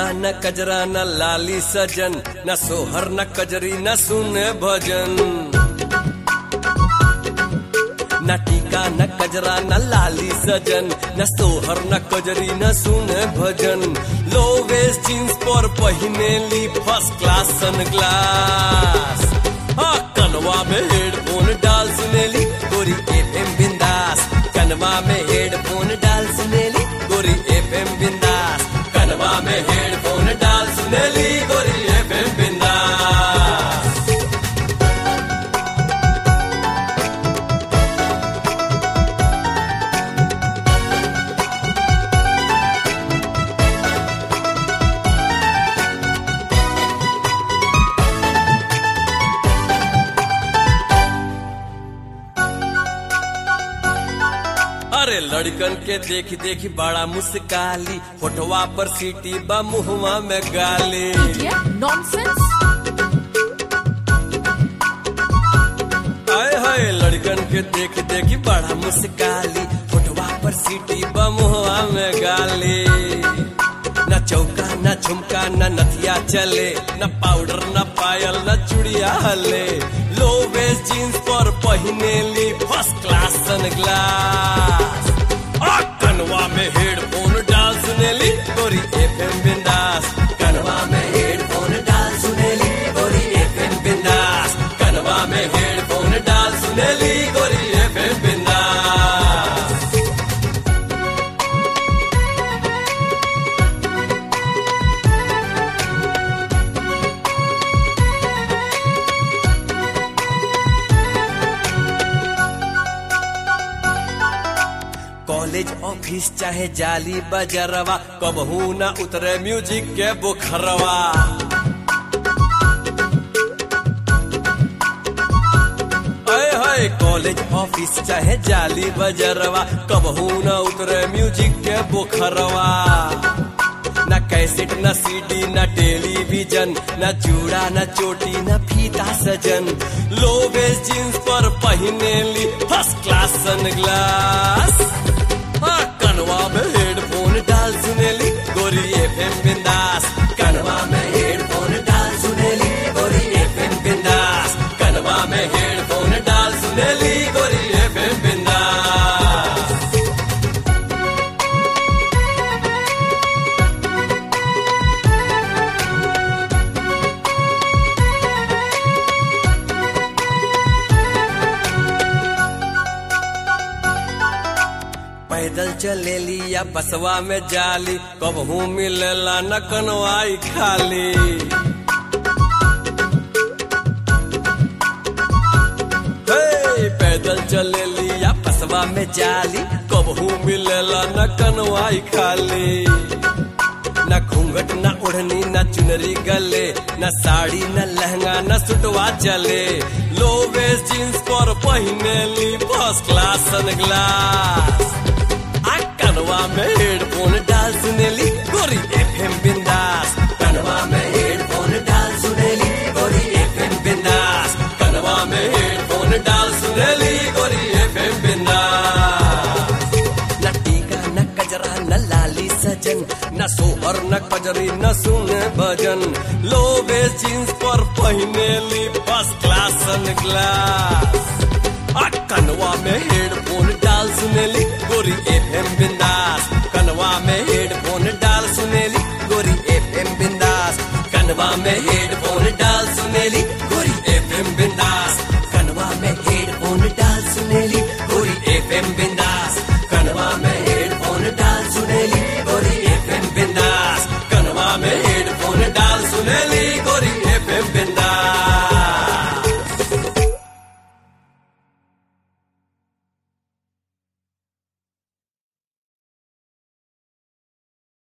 न कजरा न लाली सजन न सोहर न कजरी न सुने भजन न टीका न कजरा न लाली सजन न सोहर न कजरी न सुने भजन लो वेस्ट जींस पर पहिने ली फर्स्ट क्लास सन ग्लास हाँ कनवा में हेडफोन डाल सुनेली गोरी एफएम बिंदास कनवा में हेडफोन डाल सुनेली गोरी एफएम बिंदास कनवा में हेडफोन डाल सुनेली गोरी एफएम बिंदास अरे लड़कन के देखी देखी बड़ा मुस्काली फोटवा पर सीटी बा मुहवा में गाली Idiot, nonsense. आए हाय लड़कन के देखी देखी बड़ा मुस्काली फोटवा पर सीटी बा मुहवा में गाली न चौका न झुमका न नथिया चले न पाउडर न पायल न चुड़िया हले लो वेस्ट जींस पर पहिने ली फर्स्ट क्लास सन ग्लास आ कनवा में हेडफोन डाल सुनेली गोरी एफएम बिंदास कनवा में हेडफोन डाल सुनेली गोरी एफएम बिंदास कनवा में हेडफोन डाल सुनेली गोरी एफएम बिंदास कॉलेज ऑफिस चाहे जाली बजरवा कबहू न उतरे म्यूजिक के बुखरवा अय हाय कॉलेज ऑफिस चाहे जाली बजरवा कबहू न उतरे म्यूजिक के बुखरवा न कैसेट न सीडी न टेलीविजन न चूड़ा न चोटी न फीता सजन लो वेस्ट जींस पर पहिने ली फर्स्ट क्लास सन ग्लास हाँ, कनवा में हेडफोन डाल सुनेली गोरी एफएम बिंदास कनवा में हेडफोन डाल सुनेली गोरी एफएम बिंदास कनवा में हेडफोन डाल सुनेली गोरी एफएम बिंदास पैदल चलेली या बसवा में जाली कबहू मिलेला न कनवाई खाली हे, पैदल चलेली या बसवा में जाली कबहू मिलेला न कनवाई खाली न घूंघट न ओढ़नी न चुनरी गले न साड़ी न लहंगा न सुटवा चले लो वेस्ट जींस पर पहिने ली फर्स्ट क्लास सन ग्लास आ कनवा में हेडफोन डाल सुनेली गोरी एफएम बिंदास कनवा में हेडफोन डाल सुनेली गोरी एफएम बिंदास कनवा में हेडफोन डाल सुनेली गोरी एफएम बिंदास न टीका न कजरा न लाली सजन न सोहर न कजरी न सुने भजन लो वेस्ट जींस पर पहिने ली फर्स्ट क्लास सन ग्लास आ कनवा में हेडफोन डाल सुनेली गोरी एफएम बिंदास कनवा में हेडफोन डाल सुनेली गोरी एफएम बिंदास कनवा में हेड